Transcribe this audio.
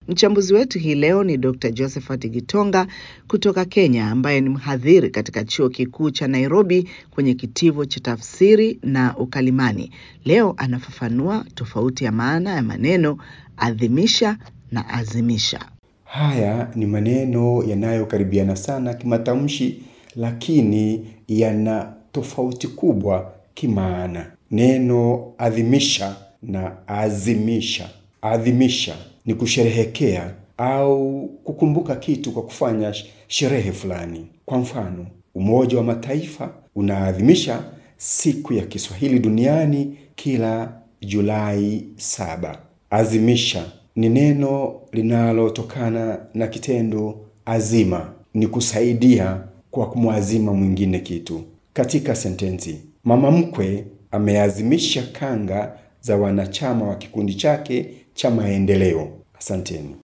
Mchambuzi wetu hii leo ni Dr. Josephat Gitonga kutoka Kenya, ambaye ni mhadhiri katika chuo kikuu cha Nairobi kwenye kitivo cha tafsiri na ukalimani. Leo anafafanua tofauti ya maana ya maneno adhimisha na azimisha. Haya ni maneno yanayokaribiana sana kimatamshi, lakini yana tofauti kubwa kimaana. Neno adhimisha na azimisha. Adhimisha ni kusherehekea au kukumbuka kitu kwa kufanya sherehe fulani. Kwa mfano, Umoja wa Mataifa unaadhimisha siku ya Kiswahili duniani kila Julai saba. Azimisha ni neno linalotokana na kitendo azima, ni kusaidia kwa kumwazima mwingine kitu. Katika sentensi, mama mkwe ameazimisha kanga za wanachama wa kikundi chake cha maendeleo. Asanteni.